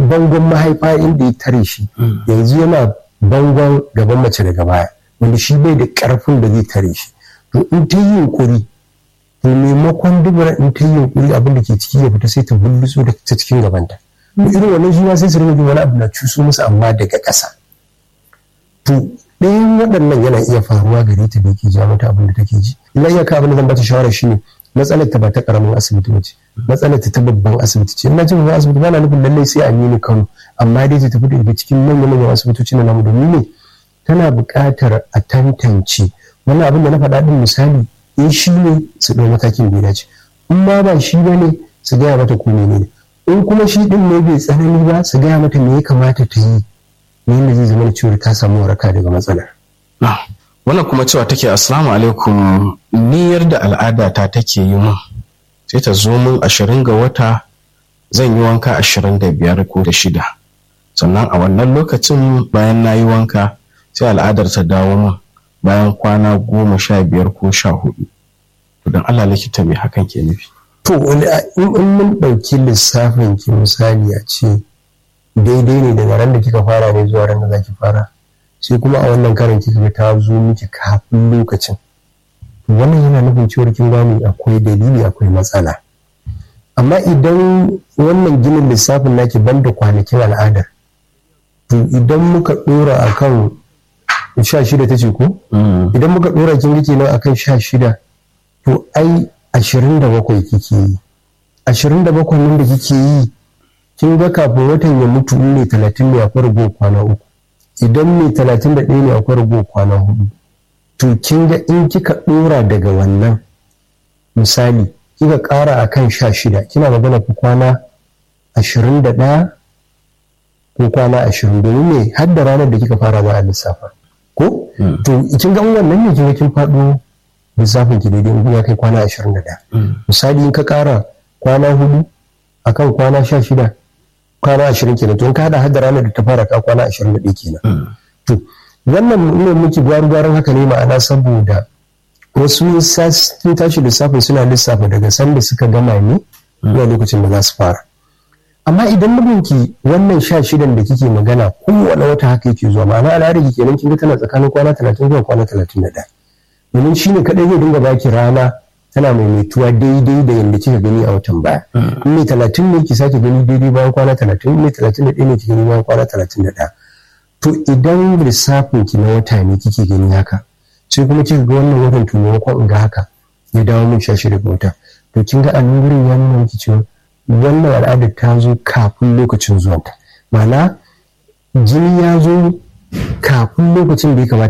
bangon mahaifa inda ya tare shi yanzu yana bangon gaban mace daga baya wanda shi bai da karfin da zai tare shi to in ta yi yunkuri to maimakon dubura in ta yi yunkuri abin da ke ciki ya fita sai ta bulluso da ta cikin gabanta to irin wannan shi ma sai su rinka wani abu na cuso musu amma daga ƙasa to ɗayan waɗannan yana iya faruwa gare ta da ke ja mata abin da take ji illa iyaka abin da zan bata shawara shine matsalar ta ba ta karamin asibiti ba ce matsalar ta ta babban asibiti ce ina jin babban asibiti ba na nufin lallai sai a nini kano amma dai ta tafi daga cikin manyan manyan asibitoci na namu domin ne tana buƙatar a tantance wannan abin da na faɗa ɗin misali in shi ne su ɗau matakin da ya dace in ma ba shi ba ne su gaya mata ko ne in kuma shi ɗin ne bai tsanani ba su gaya mata me ya kamata ta yi ne yadda zai zama cewa ta samu waraka daga matsalar. wannan kuma cewa take assalamu alaikum niyyar da al'ada ta take yi mun sai ta zo mun ashirin ga wata zan yi wanka ashirin da biyar ko da shida sannan a wannan lokacin bayan na yi wanka sai al'adar ta dawo mun bayan kwana goma sha biyar ko sha hudu don allah likita mai hakan ke nufi to in mun ɗauki lissafin ki misali a ce daidai ne daga ran da kika fara ne zuwa ran da za ki fara sai kuma a wannan karin kika ga ta zo miki kafin lokacin wannan yana nufin cewar kin gane akwai dalili akwai matsala amma idan wannan ginin lissafin naki banda kwanakin al'adar to idan muka dora akan sha shida ta ce ko idan muka dora kin yake nan akan sha shida to ai ashirin da bakwai kike yi ashirin da bakwai nan da kike yi kin ga kafin watan ya mutu ne talatin ne akwai rago kwana uku idan mai talatin da ɗaya ne akwai rago kwana hudu to kin ga in kika ɗora daga wannan misali kika ƙara a kan sha shida kina magana ku kwana ashirin da ɗaya ko kwana ashirin domin ne har da ranar da kika fara ba a lissafa ko to kin ga wannan ne kin ga kin faɗo lissafin ki daidai in ya kai kwana ashirin da ɗaya misali in ka ƙara kwana hudu akan kwana sha shida kwana ashirin kenan to in ka hada hada ranar da ta fara ka kwana ashirin da ɗaya kenan to wannan ne muke gwaru-gwarin haka ne ma'ana saboda wasu sun tashi lissafin suna lissafa daga sanda suka gama ne zuwa lokacin da za su fara amma idan mijinki wannan sha shidan da kike magana kowane wata haka yake zuwa ma'ana al'adar ki kenan kin ga tana tsakanin kwana talatin zuwa kwana talatin da ɗaya domin shine kaɗai zai dinga baki rana tana maimaituwa daidai da yadda kika gani a watan baya in mai talatin ne ki sake gani daidai bayan kwana talatin in mai talatin da ɗaya ne ki gani bayan kwana talatin da ɗaya to idan lissafin ki na wata ne kike gani haka sai kuma kika ga wannan watan to maimakon in ga haka ya dawo min sha shida ga wata to kin ga a nan gurin ya nuna miki cewa wannan al'adar ta zo kafin lokacin zuwanta ma'ana jini ya zo kafin lokacin da ya kamata